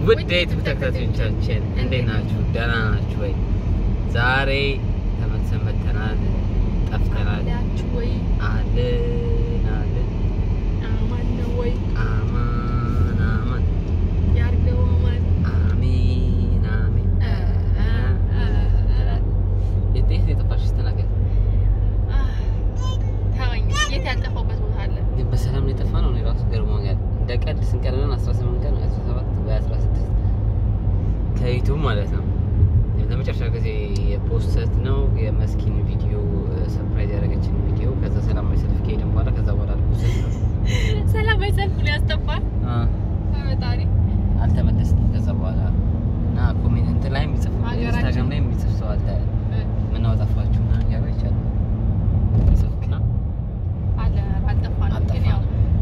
ውድ የዩቱብ ተከታታዮቻችን እንዴት ናችሁ? ደህና ናችሁ ወይ? ዛሬ ተመልሰን መተናል። ጠፍተናል። ያችሁ ወይ አለን አለን አማን ነው ወይ አማን አማን ያርገው አማን አሚን አሚን እ እ እ ትላለህ። የት የት የጠፋሽ ተናገር። አህ፣ ተወኝ። የት ያልጠፋሁበት ቦታ አለ? ግን በሰላም ነው የጠፋ ነው። እኔ ራሱ ገርሞኛል። እንደ ቀልድ ስንት ቀን ነን? 18 ቀን 17 ወይ 16 ከዩቱብ ማለት ነው። ለመጨረሻ ጊዜ የፖስተት ነው የመስኪን ቪዲዮ ሰርፕራይዝ ያደረገችን ቪዲዮ ከዛ ሰላማዊ ሰልፍ ከሄድን በኋላ ከዛ በኋላ አልፖስተት ነው ሰላማዊ ሰልፍ ነው ያስጠፋል። ፈጣሪ አልተመለስንም። ከዛ በኋላ እና ኮሜንት እንትን ላይ የሚጽፍ ሀገራችን- ኢንስታግራም ላይ የሚጽፍ ሰው አለ ምነው ጠፋችሁ እና ያው ይቻላል ጽፍና አለ አልጠፋንም። ግን ያው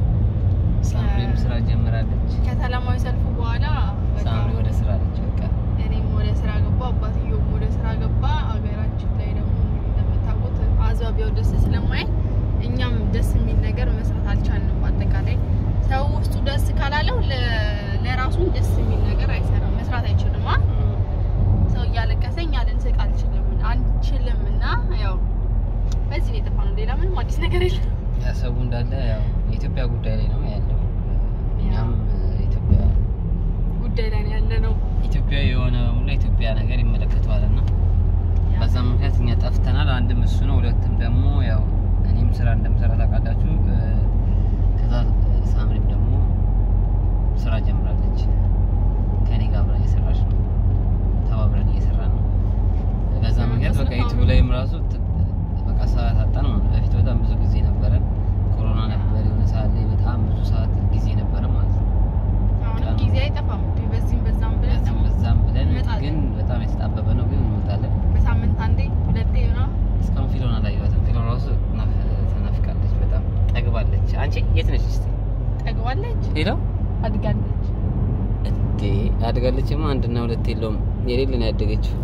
ሳምሪም ስራ ጀምራለች። ከሰላማዊ ሰልፉ በኋላ በቃ ሳምሪ ወደ ስራ አለች። በቃ እኔም ወደ ስራ ገባ፣ አባትየውም ወደ ስራ ገባ። ሀገራችን ላይ ደግሞ እንግዲህ እንደምታውቁት አዝባቢያው ደስ ስለማይል እኛም ደስ የሚል ነገር መስራት አልቻልንም። በአጠቃላይ ሰው ውስጡ ደስ ካላለው ለ- ለራሱ ደስ የሚል ነገር አይሰራም፣ መስራት አይችልም። አ ሰው እያለቀሰ እኛ ልንስቅ አልችልም አንችልም። እና ያው በዚህ ነው የጠፋነው። ሌላ ምንም አዲስ ነገር የለም። ያሰቡ እንዳለ ያው የኢትዮጵያ ጉዳይ ላይ ነው ያለው። እኛም ኢትዮጵያ ጉዳይ ላይ ነው ያለ ነው። ኢትዮጵያ የሆነ ሁሉ ኢትዮጵያ ነገር ይመለከተዋል እና በዛ ምክንያት እኛ ጠፍተናል። አንድም እሱ ነው፣ ሁለትም ደግሞ ያው እኔም ስራ እንደምሰራ ታውቃላችሁ። እ፣ ከዛ እ፣ ሳምሪም ደግሞ ስራ ጀምራለች። ከኔ ጋር አብራ እየሰራች ነው፣ ተባብረን እየሰራን ነው። በዛ ምክንያት በቃ ዩቱብ ላይም ራሱ ት- በቃ ሰዓት አጣን ማለት ነው። በፊት በጣም ብዙ ጊዜ ነበረን። ኮሮና ነበር የሆነ ሰዓት ላይ በጣም ብዙ ሰዓት ጊዜ ነበረ ማለት ነው። አሁንም ጊዜ አይጠፋም። በዚህም በዛም ብለን በዛም ደግሞ በዛም ብለን እንመጣለን። ግን በጣም የተጣበበ ነው፣ ግን እንመጣለን። በሳምንት አንዴ ሁለቴ ነው እስካሁን ፊሎን አላየኋትም። ፊሎን ራሱ ናፍ- ተናፍቃለች፣ በጣም ጠግባለች። አንቺ የት ነች እስቲ? ጠግባለች፣ ሄሎ አድጋለች። እንዴ አድጋለችማ። አንድና ሁለት የለውም የሌለ ነው ያደገችው።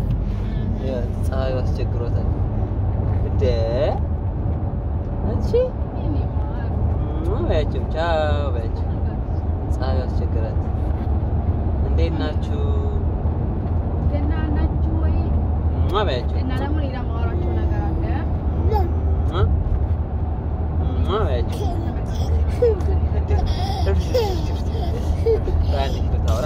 ፀሐዩ አስቸግሯታል። እንደ አንቺ የኔ ማር ሙ በያቸው፣ ቻው በያቸው። ፀሐዩ አስቸግራት። እንዴት ናችሁ? ደህና ናችሁ ወይ? ሙ በያቸው። እና ደግሞ ሌላ ማወራቸው ነገር አለ። ሙ ሙ በያቸው። አንድ ብታወራ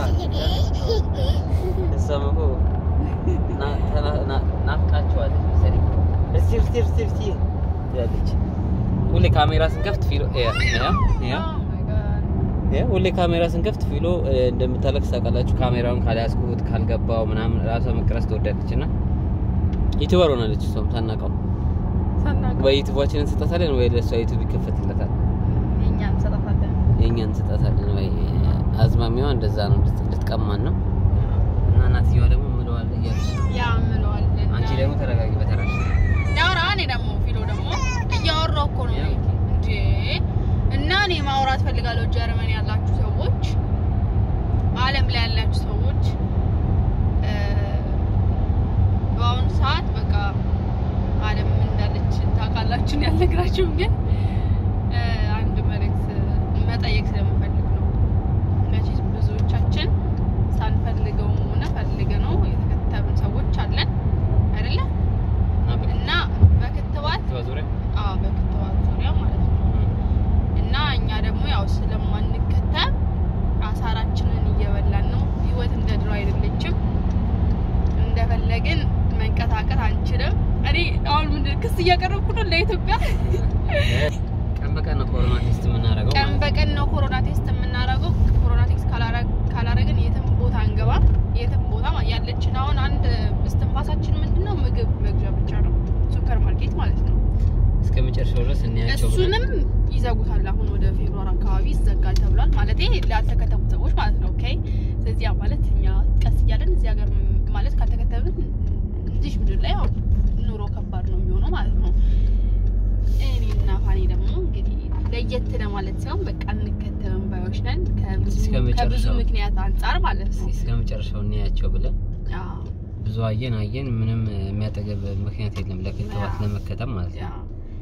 እሷም እኮ ና- ተና- ና- ናፍቃችኋለች መሰለኝ። እስቲ እስቲ እስቲ እስቲ ትላለች። ሁሌ ካሜራ ስንከፍት ፊሎ ያ ያ ያ Oh my God. ያ ሁሌ ካሜራ ስንከፍት ፊሎ እ፣ እንደምታለቅስ ታውቃላችሁ። ካሜራውን ካልያዝኩት ካልገባው ምናምን ራሷ መቅረጽ ትወዳለች እና ዩቲዩበር ሆናለች። እሷም ሳናውቀው ሳናውቀው ወይ ዩቲዩባችንን እንሰጣታለን ወይ ለእሷ ዩቲዩብ ይከፈትለታል። እኛ እንሰጣታለን። የእኛን እንሰጣታለን ወይ አዝማሚዋ እንደዛ ነው፣ እንድት- እንድትቀማን ነው። እና እናትየዋ ደግሞ ምለዋለ እያለች ነው። ያ ምለዋለን። አንቺ ደግሞ ተረጋጊ በተራሽ ያውራ። እኔ ደግሞ ፊሎ ደግሞ እያወራሁ እኮ ነው ያው እንጂ እና እኔ ማውራት ፈልጋለሁ። ጀርመን ያላችሁ ሰዎች፣ ዓለም ላይ ያላችሁ ሰዎች እ፣ በአሁኑ ሰዓት በቃ ዓለም ምን እንዳለች ታውቃላችሁ። ያልነግራችሁም ግን እ፣ አንድ መልእክት መጠየቅ ስለምፈልግ ነው። መቼስ ብዙዎቻችን ሳንፈልገውም ሆነ ፈልገ ነው የተከተብን ሰዎች አለን አይደለ? እና በክትባት ዙሪያ አዎ በክትባት ዙሪያ ማለት ነው። እና እኛ ደግሞ ያው ስለማንከተብ አሳራችንን እየበላን ነው። ህይወት እንደ ድሮ አይደለችም። እንደፈለግን መንቀሳቀስ አንችልም። እኔ አሁን ምንድን ክስ እያቀረብኩ ነው ለኢትዮጵያ። ቀን በቀን ነው ኮሮና ቴስት የምናደርገው ቀን ማለት ነው። በቀን ነው ኮሮና ቴስት የምናደርገው። ኮሮና ቴስት ካላረግ- ካላረግን የትም ቦታ አንገባም። የትም ቦታ ማ- ያለችን አሁን አንድ እስትንፋሳችን ምንድን ነው ምግብ መግዣ ብቻ ነው፣ ሱፐር ማርኬት ማለት ነው። እስከ መጨረሻው ድረስ እንያቸው ብለን እሱንም ይዘጉታል። አሁን ወደ ፌብሩዋር አካባቢ ይዘጋል ተብሏል። ማለት ላልተከተቡት ሰዎች ማለት ነው። ኦኬ ስለዚህ ያ ማለት እኛ ቀስ እያለን እዚህ ሀገር ም- ማለት ካልተከተብን እዚህ ምድር ላይ ያው ኑሮ ከባድ ነው የሚሆነው ማለት ነው። እኔና ፋኒ ደግሞ እንግዲህ ለየት ለማለት ሳይሆን በቃ እንከተብን ባዮች ነን ከብዙ እስከ መጨረሻው። ከብዙ ምክንያት አንጻር ማለት ነው። እስከ መጨረሻው እንያቸው ብለን አዎ፣ ብዙ አየን አየን፣ ምንም የሚያጠገብ ምክንያት የለም ለክትባት አዎ። ለመከተብ ማለት ያ ነው።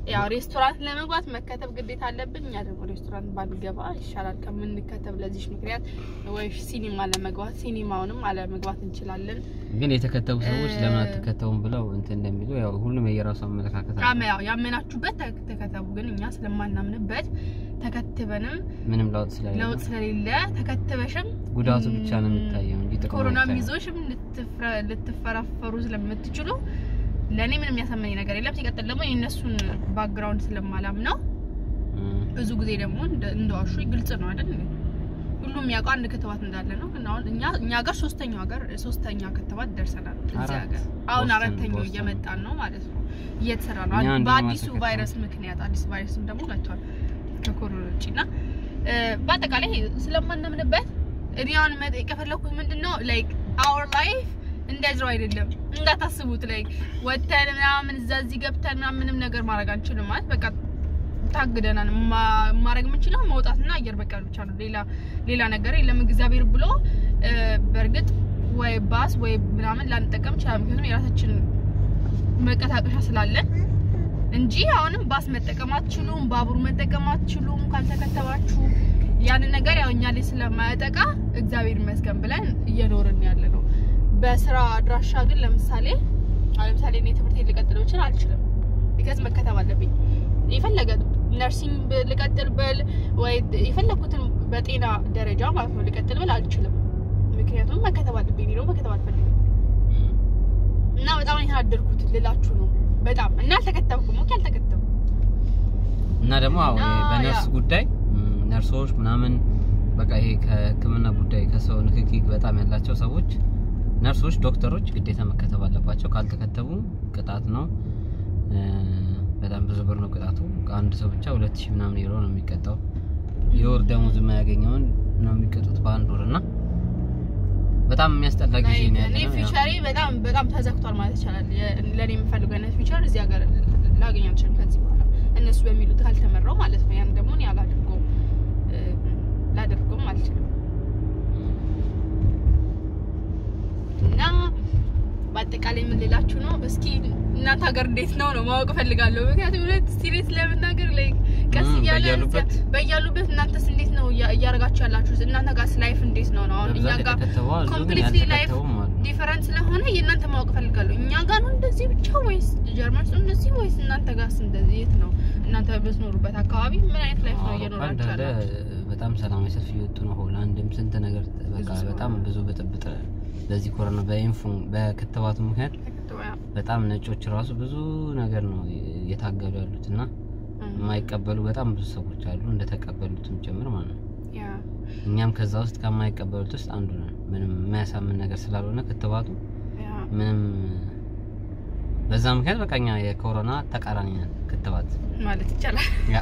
ያው ሬስቶራንት ለመግባት መከተብ ግዴታ አለብን። እኛ ደግሞ ሬስቶራንት ባንገባ ይሻላል ከምንከተብ። ለዚህ ምክንያት ወይ ሲኒማ ለመግባት ሲኒማውንም አለመግባት እንችላለን። ግን የተከተቡ ሰዎች እ- ለምን አትከተቡም ብለው እንትን እንደሚሉ ያው ሁሉም የየራሱ አመለካከት አለ። ያም- ያው ያመናችሁበት ተ- ተከተቡ። ግን እኛ ስለማናምንበት ተከትበንም ምንም ለውጥ ስለሌለ ለውጥ ስለሌለ ተከትበሽም ጉዳቱ ብቻ ነው የሚታየው እንጂ ጥቅሙ ኮሮና አይታይም። ይዞሽም ልትፍረ- ልትፈራፈሩ ስለምትችሉ ለእኔ ምንም የሚያሳመኝ ነገር የለም። ሲቀጥል ደግሞ የእነሱን ባክግራውንድ ስለማላም ነው። እም፣ ብዙ ጊዜ ደግሞ እንደ- እንደዋሹ ግልጽ ነው አይደል? ሁሉም የሚያውቀው አንድ ክትባት እንዳለ ነው። ግን አሁን እኛ እኛ ሀገር ሶስተኛው ሀገር ሶስተኛ ክትባት ደርሰናል። እዚህ አራት። ሀገር አሁን ቦስተን- አራተኛው ቦስተን። እየመጣን ነው ማለት ነው። እየተሰራ ነው እኛ አንደኛው በአዲሱ አልተከተልንም። ቫይረስ ምክንያት አዲስ ቫይረስም ደግሞ መጥቷል ከኮሮና ውጭ እና እ፣ በአጠቃላይ ስለማናምንበት እኔ አሁን መጠየቅ የፈለኩት ምንድን ነው ላይክ አወር ላይፍ እንደዚያው አይደለም እንዳታስቡት። ላይክ ወተን ምናምን እዛ እዚህ ገብተን ምናምን ምንም ነገር ማድረግ አንችልም ማለት በቃ ታግደናል። ማ- ማድረግ የምንችለው መውጣትና አየር በቀል ብቻ ነው። ሌላ ሌላ ነገር የለም። እግዚአብሔር ብሎ እ፣ በእርግጥ ወይ ባስ ወይ ምናምን ላንጠቀም ይችላል። ምክንያቱም የራሳችን መንቀሳቀሻ ስላለን እንጂ አሁንም ባስ መጠቀም አትችሉም፣ ባቡር መጠቀም አትችሉም ካልተከተባችሁ። ያንን ነገር ያው እኛ ላይ ስለማያጠቃ እግዚአብሔር ይመስገን ብለን እየኖርን ያለ ነው። በስራ አድራሻ ግን ለምሳሌ አሁን ለምሳሌ እኔ ትምህርት ልቀጥል ብችል አልችልም። ቢካዝ መከተብ አለብኝ። የፈለገ ነርሲንግ ብ- ልቀጥል ብል ወይ የፈለኩትን በጤና ደረጃ ማለት ነው ልቀጥል ብል አልችልም። ምክንያቱም መከተብ አለብኝ ነው መከተብ አልፈልግም እም። እና በጣም ነው የተናደድኩት ልላችሁ ነው። በጣም እና አልተከተብኩም። ኦኬ አልተከተብኩም። እና ደግሞ አዎ እና ይሄ በነርስ ያ- ጉዳይ እም፣ ነርሶች ምናምን በቃ ይሄ ከሕክምና ጉዳይ ከሰው ንክኪ በጣም ያላቸው ሰዎች ነርሶች፣ ዶክተሮች ግዴታ መከተብ አለባቸው። ካልተከተቡ ቅጣት ነው። እ፣ በጣም ብዙ ብር ነው ቅጣቱ። አንድ ሰው ብቻ ሁለት ሺህ ምናምን ዩሮ ነው የሚቀጣው። የወር ደሞዝ የማያገኘውን ነው የሚቀጡት በአንድ ወር እና በጣም የሚያስጠላ ጊዜ ነው ያለ እኔ ነው። ያው ፊውቸሬ በጣም በጣም ተዘግቷል ማለት ይቻላል። የ- ለእኔ የምፈልገው አይነት ፊውቸር እዚህ ሀገር ላገኝ አልችልም ከዚህ በኋላ እነሱ በሚሉት ካልተመራው ማለት ነው። ያን ደግሞ እኔ አላደርገውም እ፣ ላደርገውም አልችልም እና በአጠቃላይ ምን ልላችሁ ነው፣ እስኪ እናንተ ሀገር እንዴት ነው ነው ማወቅ እፈልጋለሁ። ምክንያቱም ሁለት ሲሪየስ ለመናገር ላይ ቀስ እም፣ እያለ በያሉበት በያሉበት እናንተስ እንዴት ነው እያ- እያደረጋችሁ ያላችሁት? እናንተ ጋርስ ላይፍ እንዴት ነው ነው አሁን እኛ በብዛት ጋር የተከተቡ አሉ፣ ግን completely life ያልተከተቡም አሉ። ዲፈረንት ስለሆነ የእናንተ ማወቅ ፈልጋለሁ። እኛ ጋር ነው እንደዚህ ብቻ ወይስ ጀርመን ውስጥ እንደዚህ ወይስ እናንተ ጋርስ እንደዚህ? የት ነው እናንተ በምትኖሩበት አካባቢ ምን አይነት ላይፍ ነው አውሮፓ እየኖራችሁ እንዳለ ያላችሁ? በጣም ሰላማዊ ሰልፍ እየወጡ ነው። ሆላንድም ስንት ነገር በቃ ሰው በጣም ነው። ብዙ ብጥብጥ በዚህ ኮሮና በኢንፉ በክትባቱ ምክንያት በጣም ነጮች ራሱ ብዙ ነገር ነው እየታገሉ ያሉት እና የማይቀበሉ በጣም ብዙ ሰዎች አሉ እንደተቀበሉትም ጭምር ማለት ነው። ያ እኛም ከዛ ውስጥ ከማይቀበሉት ውስጥ አንዱ ነን። ምንም የሚያሳምን ነገር ስላልሆነ ክትባቱ ያ ምንም በዛ ምክንያት በቃ እኛ የኮሮና ተቃራኒ ነን ክትባት። ማለት ይቻላል። ያ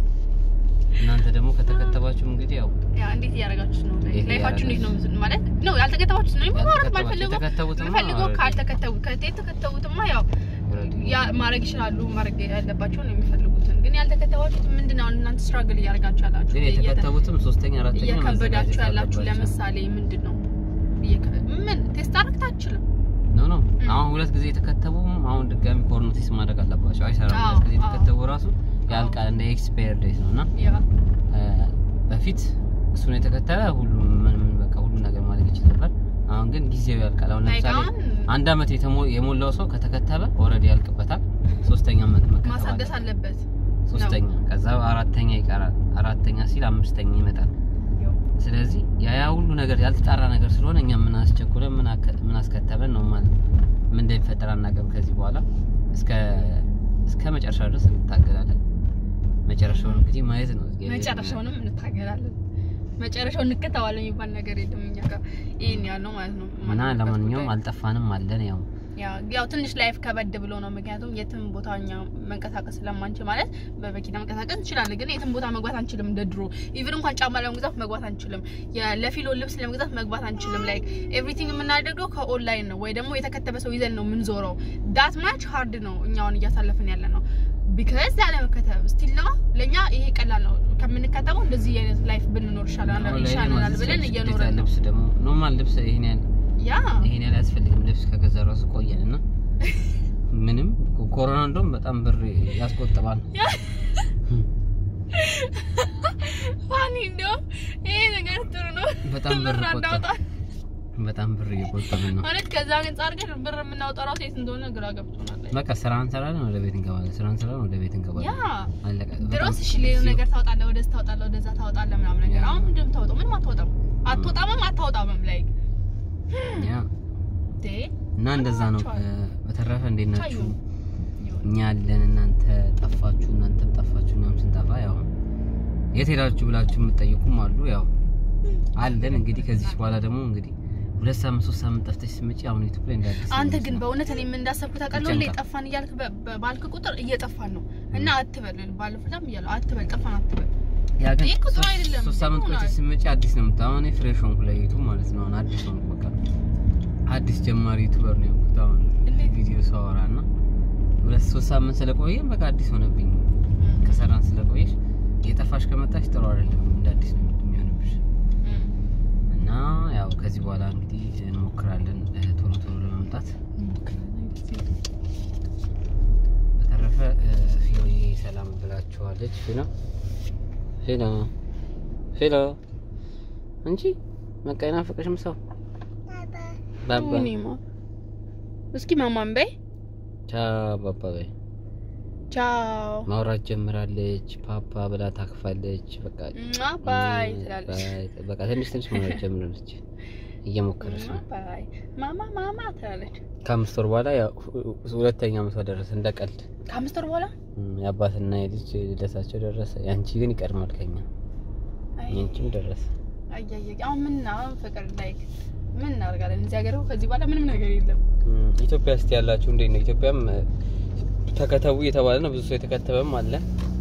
እናንተ ደግሞ ከተከተባችሁ እንግዲህ ያው ያ እንዴት እያደረጋችሁ ነው? እንዴት ላይፋችሁ እንዴት ነው እያደረጋችሁ? ማለት ነው? ያልተከተባችሁት ነው የማወራት ያልተከተባችሁ ማልፈልገው የተከተቡትማ የምፈልገው already ካልተከተቡ ከተከተቡትማ ያው already ያ ማድረግ ይችላሉ ማድረግ ያለባቸው ነው የሚፈልጉትን። ግን ያልተከተባችሁት ምንድን ነው? አሁን እናንተ ስትራግል እያደረጋችሁ ያላችሁ ግን እየተ- የተከተቡትም ሶስተኛ አራተኛ እየከበዳችሁ መዘጋጀት ያላችሁ አለባቸው። ለምሳሌ ምንድን ነው እየከ- ምን ቴስት አድርግት አትችልም። ኖ ኖ ም። አሁን ሁለት ጊዜ የተከተቡም አሁን ድጋሚ ኮሮና ቴስት ማድረግ አለባቸው። አይሰራም። አዎ፣ ሁለት ጊዜ አዎ። የተከተቡ ራሱ ያልቃል እንደ ኤክስፓየር ዴት ነው እና ያ እ፣ በፊት እሱን የተከተለ ሁሉም ምንም በቃ ሁሉ ነገር ማድረግ ይችል ነበር። አሁን ግን ጊዜው ያልቃል። አሁን ላይክ ለምሳሌ አሁን አንድ አመት የተሞ- የሞላው ሰው ከተከተበ ኦልሬዲ ያልቅበታል። ሶስተኛ አመት መከተብ ማሳደስ አለበት። አለበት። ሶስተኛ ከዛ አራተኛ ይቀራል። አራተኛ ሲል አምስተኛ ይመጣል። ስለዚህ ያ ያ ሁሉ ነገር ያልተጣራ ነገር ስለሆነ እኛ ምን አስቸኩለን ምን አከ- ምን አስከተበን ነው ማለት ምን እንደሚፈጠር አናውቅም። ከዚህ በኋላ እስከ እስከ መጨረሻ ድረስ እንታገላለን። መጨረሻውን እንግዲህ ማየት ነው። እግዚአብሔር መጨረሻውንም እንታገላለን። መጨረሻውን እንከተዋለን የሚባል ነገር የለም እኛ ጋር ይሄን ያለው ማለት ነው። እና ለማንኛውም አልጠፋንም አለን ያው ያው ያው ትንሽ ላይፍ ከበድ ብሎ ነው። ምክንያቱም የትም ቦታ እኛ መንቀሳቀስ ስለማንችል ማለት በመኪና መንቀሳቀስ እንችላለን፣ ግን የትም ቦታ መግባት አንችልም። እንደ ድሮ ኢቭን እንኳን ጫማ ለመግዛት መግባት አንችልም። የ- ለፊሎ ልብስ ለመግዛት መግባት አንችልም። ላይክ ኤቭሪቲንግ የምናደርገው ከኦንላይን ነው ወይ ደግሞ የተከተበ ሰው ይዘን ነው የምንዞረው። ዳት ማች ሃርድ ነው እኛውን እያሳለፍን ያለ ነው። ቢካዝ ያለመከተብ ስቲል ነው ለእኛ ይሄ ቀላል ነው። ከምንከተበው እንደዚህ አይነት ላይፍ ብንኖር ይሻላል አሁን ላይ ይሻለናል ማዘዝ ብለን ግዴታ እየኖረን ነው። ልብስ ደግሞ ኖርማል ልብስ ይሄን ያህል ያ ይሄን ያህል አያስፈልግም። ልብስ ከገዛ ራሱ ቆየን እና ምንም ኮሮና እንደውም በጣም ብር ያስቆጥባል። ፋኒ እንደው ይሄ ነገር ጥሩ ነው። በጣም ብር ብር ቆጠብ አናውጣ በጣም ብር እየቆጠብን ነው። ማለት ከዛ አንጻር ግን ብር የምናወጣው ራሱ የት እንደሆነ ግራ ገብቶናል። በቃ ስራ እንሰራለን፣ ወደ ቤት እንገባለን። ስራ እንሰራለን፣ ወደ ቤት ያ እንገባለን። አለቀ። ድሮስ እሺ ሌላ ነገር ታወጣለህ፣ ወደዚህ ታወጣለህ፣ ወደዛ ታወጣለህ ምናምን ነገር። ያ። አሁን ምንድን ነው የምታወጣው? ምንም አታወጣም። አትወጣምም አታወጣምም ላይ ያ እና እንደዛ ነው። እ፣ በተረፈ እንዴት ናችሁ? እኛ ያለን እናንተ ጠፋችሁ፣ እናንተም ጠፋችሁ፣ እኛም ስንጠፋ ያው የት ሄዳችሁ ብላችሁ የምትጠይቁም አሉ። ያው አለን እንግዲህ ከዚህ በኋላ ደግሞ እንግዲህ ሁለት ሳምንት ሶስት ሳምንት ጠፍተሽ ስትመጪ አሁን ዩቲዩብ ላይ እንዳዲስ አንተ ግን በእውነት እኔ ምን እንዳሰብኩ ታውቃለህ? ሁሌ ይጨንቃል። ጠፋን እያልክ በ- በ- ባልክ ቁጥር እየጠፋን ነው እና አትበል። ባለፈው ላም እያለሁ አትበል፣ ጠፋን አትበል። ያ ግን ይህ እኮ ጥሩ ሶስት- አይደለም። ሶስት ሳምንት ይሆናል። ቆይተሽ ስትመጪ አዲስ ነው የምታየው። አሁን ፍሬሽ ሆንኩ ለዩቱብ ማለት ነው። አሁን አዲስ ሆንኩ በቃ አዲስ ጀማሪ ዩቱበር ነው የሆንኩት አሁን እንዴት? ቪዲዮ ሳወራ እና ሁለት ሶስት ሳምንት ስለቆየም በቃ አዲስ ሆነብኝ። ከሰራን ስለቆየሽ የጠፋሽ ከመጣሽ ጥሩ አይደለም፣ እንደ አዲስ ነው የሚሆንብሽ። እም፣ እና ያው ከዚህ በኋላ እንግዲህ እንሞክራለን እ፣ ቶሎ ቶሎ ለመምጣት። እንሞክራለን። ደስ ይላል። በተረፈ እ፣ ፊሎዬ ሰላም ብላችኋለች። ፊሎ ፊሎ ፊሎ እንጂ በቃ አይናፍቅሽም ሰው ባባ እኔማ እስኪ ማማን በይ ቻው ባባ በይ። ቻው ማውራት ጀምራለች። ፓፓ ብላ ታክፋለች። በቃ ሟ ባይ ትላለች። ባይ። በቃ ትንሽ ትንሽ ማውራት ጀምራለች። እየሞከረች ሟ ነው። ባይ ማማ ማማ ትላለች። ከአምስት ወር በኋላ ያው ሁ- ሁለተኛ ዓመቷ ደረሰ እንደ ቀልድ። ከአምስት ወር በኋላ እም፣ የአባትና የልጅ ልደታቸው ደረሰ። ያንቺ ግን ይቀድማል ከኛ። አይ ያንቺም ደረሰ። አያየ አሁን ምን አሁን ፍቅር ላይክ ምን እናደርጋለን? እዚህ ሀገር እኮ ከዚህ በኋላ ምንም ነገር የለም። እም፣ ኢትዮጵያ እስቲ ያላችሁ እንዴት ነው? ኢትዮጵያም እ፣ ተከተቡ እየተባለ ነው። ብዙ ሰው የተከተበም አለ።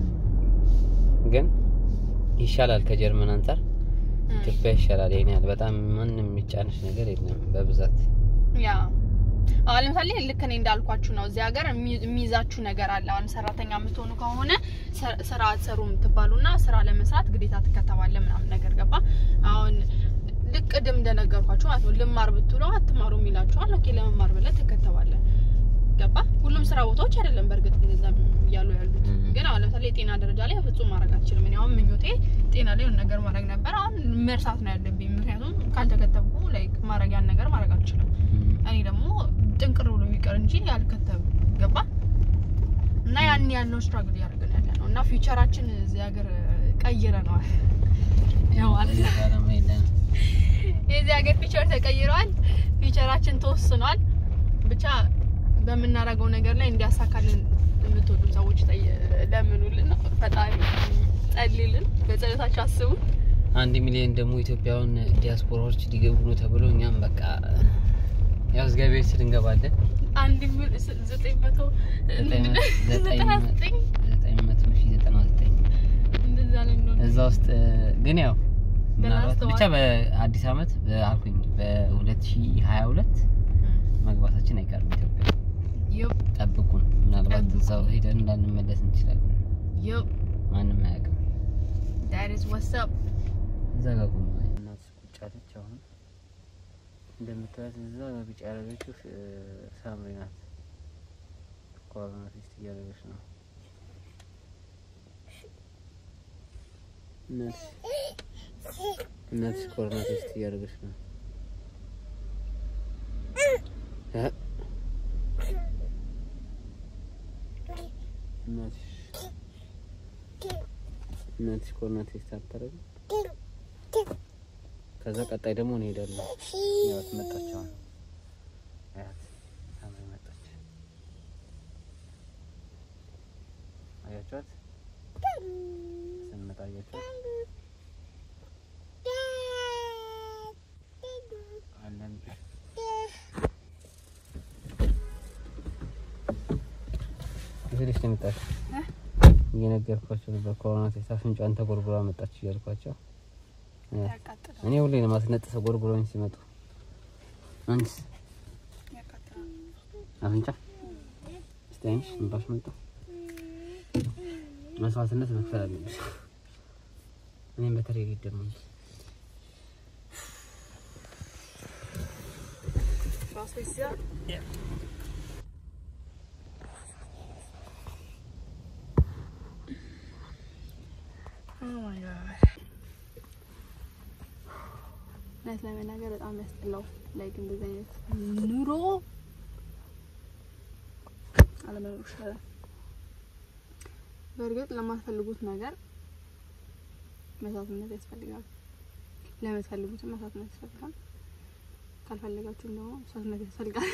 ግን ይሻላል ከጀርመን አንጻር እም፣ ኢትዮጵያ ይሻላል። ይሄን ያህል በጣም ማንም የሚጫንሽ ነገር የለም በብዛት ያ አሁን ለምሳሌ ልክ እኔ እንዳልኳችሁ ነው። እዚህ ሀገር የሚ- የሚይዛችሁ ነገር አለ። አሁን ሰራተኛ የምትሆኑ ከሆነ ሰ- ስራ አትሰሩም ትባሉና ስራ ለመስራት ግዴታ ትከተባለ ምናምን ነገር ገባ። አሁን ልክ ቅድም እንደነገርኳችሁ ማለት ነው። ልማር ብትሉ አትማሩ የሚላችኋል። ኦኬ ለመማር ብለህ ትከተባለ ገባ። ሁሉም ስራ ቦታዎች አይደለም በእርግጥ እንደዛ እያሉ ያሉት እም። ግን አሁን ለምሳሌ የጤና ደረጃ ላይ ፍጹም ማድረግ አልችልም። እኔ አሁን ምኞቴ ጤና ላይ የሆነ ነገር ማድረግ ነበር። አሁን መርሳት ነው ያለብኝ። ምክንያቱም ካልተከተብኩ ላይክ ማድረግ ያን ነገር ማድረግ አልችልም። እም፣ እኔ ደግሞ ጥንቅር ብሎ ቢቀር እንጂ ያልከተብ ገባ እና ያን ያልነው ስትራግል እያደረግን ያለ ነው እና ፊውቸራችን እዚህ ሀገር ቀይረነዋል። ያው ማለት ነው እዚህ ጋር የለም። የዚህ ሀገር ፊውቸር ተቀይረዋል። ፊውቸራችን ተወስኗል። ብቻ በምናደርገው ነገር ላይ እንዲያሳካልን የምትወዱ ሰዎች ጠይ- ለምኑልን፣ ፈጣሪ ጸልይልን፣ በጸሎታችሁ አስቡ። አንድ ሚሊዮን ደግሞ ኢትዮጵያውን ዲያስፖራዎች ሊገቡ ነው ተብሎ እኛም በቃ ያው እግዚአብሔር ስል እንገባለን። አንድ ሚል- ስ- ዘጠኝ መቶ ዘጠኝ መ- ዘጠኝ ዘጠና መ- ዘጠኝ ዘጠኝ መቶ ሺህ ዘጠና ዘጠኝ እንደዛ ልንሆን እዛ ውስጥ እ፣ ግን ያው ምናልባት በላስተዋል። ብቻ በአዲስ አመት አልኩኝ በ2022 መግባታችን አይቀርም ኢትዮጵያ። ዩፕ ጠብቁን። ምናልባት ጠብቁን። እዛው ሄደን እንዳንመለስ እንችላለን። ዩፕ ማንም አያውቅም። that is what's up እዛ ጋር ቆማ እናት ቁጭ አለች። አሁን እንደምታያት እዛ ጋር ቢጫ ያደረገችው እ፣ ሳምሪ ናት። ኮሮና ቴስት እያደረገች ነው። እናትሽ እናትሽ ኮሮና ቴስት እያደረገች ነው። እ? እናትሽ እናትሽ ኮሮና ቴስት አታደርግም? ከዛ ቀጣይ ደግሞ እንሄዳለን። ያት መጣች። አሁን አያት ሳምሪ መጣች። አያችኋት? ስንመጣ አያችኋት? አለን እዚህ ነው የመጣች። እየነገርኳቸው ነበር ኮሮና ቴስት አፍንጫን ተጎርጉራ መጣች እያልኳቸው ያቃጥላል እኔ ሁሌ ነው ማስነጥሰው ጎርጎሮኝ ሲመጡ። አንቺስ ያቃጥላል አፍንጫ እስቲ አይንሽ እንባሽ መጣ። መስዋዕትነት መክፈል አለብሽ። እኔም በተለይ ልጅ ደግሞ ራስ ይዛ ለመናገር በጣም ያስጠላው ላይክ እንደዚህ አይነት ኑሮ አለመኖር ይሻላል። በእርግጥ ለማትፈልጉት ነገር መስዋዕትነት ያስፈልጋል። ለምትፈልጉትም መስዋዕትነት ያስፈልጋል። ካልፈለጋችሁም ደግሞ መስዋዕትነት ያስፈልጋል።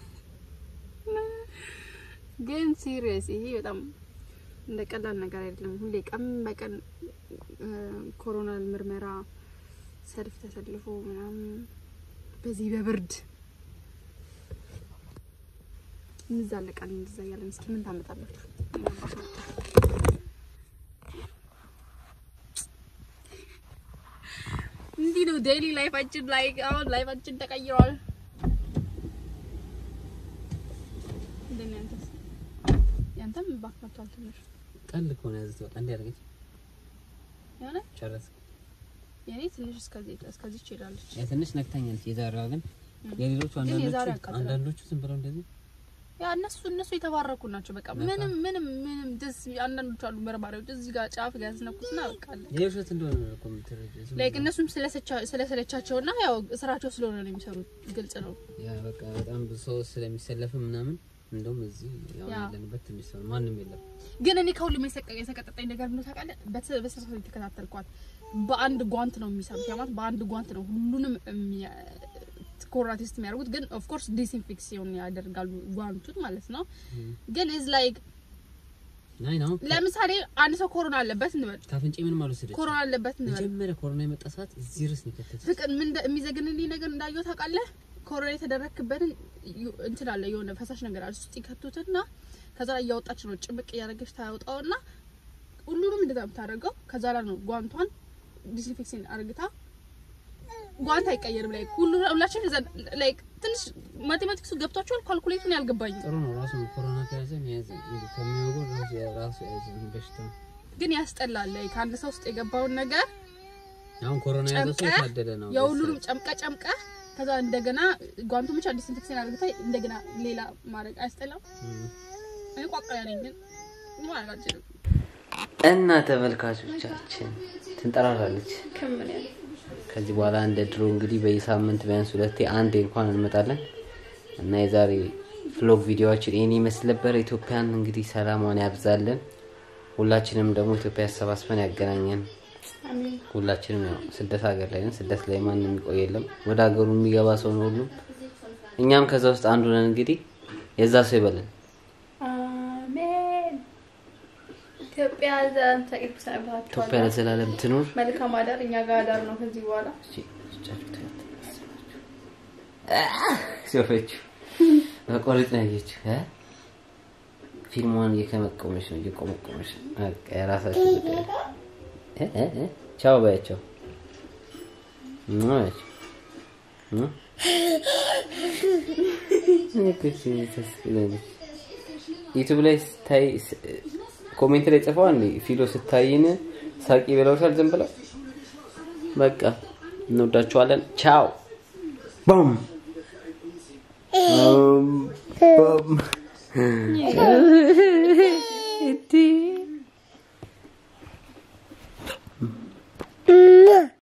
ግን ሲሪየስ ይሄ በጣም እንደ ቀላል ነገር አይደለም። ሁሌ ቀን በቀን ኮሮና ምርመራ ሰልፍ ተሰልፎ ምናምን በዚህ በብርድ እንዛለቃለን እንደዛ እያለን እስኪ ምን ታመጣላችሁ? እንዲህ ነው ዴይሊ ላይፋችን ላይ አሁን ላይፋችን ተቀይሯል። እንደኔ አንተስ ያንተም ባክ መጥቷል ትንሽ ቀል ከሆነ ያዘ ወጣ እንዲ ያደርገች የሆነ ጨረስ የኔ ትንሽ እስከዚህ እስከዚህ ትሄዳለች። ያ ትንሽ ነክታኛለች። የዛሬዋ ግን ም። የሌሎቹ ግን የዛሬ አንዳንዶቹ ያቃጥላል። አንዳንዶቹ ዝም ብለው እንደዚህ ያ እነሱ እነሱ የተባረኩ ናቸው። በቃ በጣም። ምንም ምንም ምንም ደስ አንዳንዶቹ አሉ መርማሪዎች እዚህ ጋር ጫፍ ጋር ያስነኩትና በቃ የውሸት እንደሆነ ነው እኮ የምትረጂው። ዝም ላይክ ብለው። እነሱም ስለሰቻ- ስለሰለቻቸውና ያው ስራቸው ስለሆነ ነው የሚሰሩት። ግልጽ ነው። ያ በቃ በጣም ብዙ ሰው ስለሚሰለፍ ምናምን እንደውም እዚህ ያው ያ። ያለንበት ትንሽ ሰው ነው፣ ማንም የለም። ግን እኔ ከሁሉም የሰቀ- የሰቀጠጠኝ ነገር ምን ታውቃለህ? በተ- በስርዓት የተከታተልኳት በአንድ ጓንት ነው የሚሰሩት። ያ ማለት በአንድ ጓንት ነው ሁሉንም የሚያ- ኮሮና ቴስት የሚያደርጉት። ግን ኦፍ ኮርስ ዲስኢንፌክሲዮን ያደርጋሉ ጓንቱን ማለት ነው። ግን ኢዝ ላይክ ናይ ነው ለምሳሌ አንድ ሰው ኮሮና አለበት እንበል፣ ካፍንጬ ምንም አልወሰደችም። ኮሮና አለበት እንበል መጀመሪያ ኮሮና የመጣ ሰዓት እዚህ ርስ ነው የከተተች። ፍቅር ምን እንደ- የሚዘግንልኝ ነገር እንዳየው ታውቃለህ? ኮሮና የተደረክበትን ዩ- እንትን አለ የሆነ ፈሳሽ ነገር አለ ውስጥ ይከቱትና ከዛ ላይ እያወጣች ነው ጭምቅ እያደረገች ታወጣውና ሁሉንም እንደዛ የምታደርገው ከዛ ላይ ነው ጓንቷን ዲስኢንፌክሽን አርግታ ጓንት አይቀየርም። ላይ ሁሉ ሁላችን እዛ ላይ ትንሽ ማቴማቲክሱ ገብቷቸዋል። ካልኩሌቱን ያልገባኝ ጥሩ ነው ራሱ ኮሮና ከያዘ የያዘ እንግዲህ ከሚወጉ ራሱ ራሱ የያዘ በሽታ ነው። ግን ያስጠላል። ላይ ከአንድ ሰው ውስጥ የገባውን ነገር አሁን ኮሮና የያዘ ሰው ጨምቀህ የታደለ ነው። የሁሉንም ጨምቀ ጨምቀ ከዛ እንደገና ጓንቱ ብቻ ዲስኢንፌክሽን አርግታ እንደገና ሌላ ማድረግ አያስጠላም? እም። እኔ ቋቋያ ነኝ ግን ማለት አልችልም። እና ተመልካቾቻችን ትንጠራራለች። ከምን ያለ ከዚህ በኋላ እንደ ድሮ እንግዲህ በየሳምንት ቢያንስ ሁለቴ አንዴ እንኳን እንመጣለን እና የዛሬ ፍሎግ ቪዲዮዎችን ይህን ይመስል ነበር። ኢትዮጵያን እንግዲህ ሰላሟን ያብዛልን። ሁላችንም ደግሞ ኢትዮጵያ ያሰባስበን ያገናኘን። አሜን ሁላችንም ያው ስደት ሀገር ላይ ነን። ስደት ላይ ማንም የሚቆይ የለም። ወደ ሀገሩ የሚገባ ሰው ነው ሁሉም። እኛም ከዛ ውስጥ አንዱ ነን። እንግዲህ የዛ ሰው ይበለን። አሜን። ኢትዮጵያ ዘላለም ተቀድስ ኢትዮጵያ ሰንብታችኋል። ለዘላለም ትኑር። መልካም አዳር። እኛ ጋር አዳር ነው ከዚህ በኋላ ሲወፈችው በቆሪጥ ነው ያየችው እ? ፊልሟን እየከመቀመች ነው እየቆመቆመች ነው። በቃ የራሳቸው ጉዳይ እ? እ? እ? ቻው ባያቸው ሙ ባያቸው ሙ? እኔ እኮ እቺ ታስቅላለች። ዩቱብ ላይ ስታይ ስ- ኮሜንት ላይ ጽፈዋ እንዴ ፊሎ ስታይን ሳቂ ብለውሻል። ዝም ብለው በቃ እንወዳችኋለን። ቻው ቦም ቦም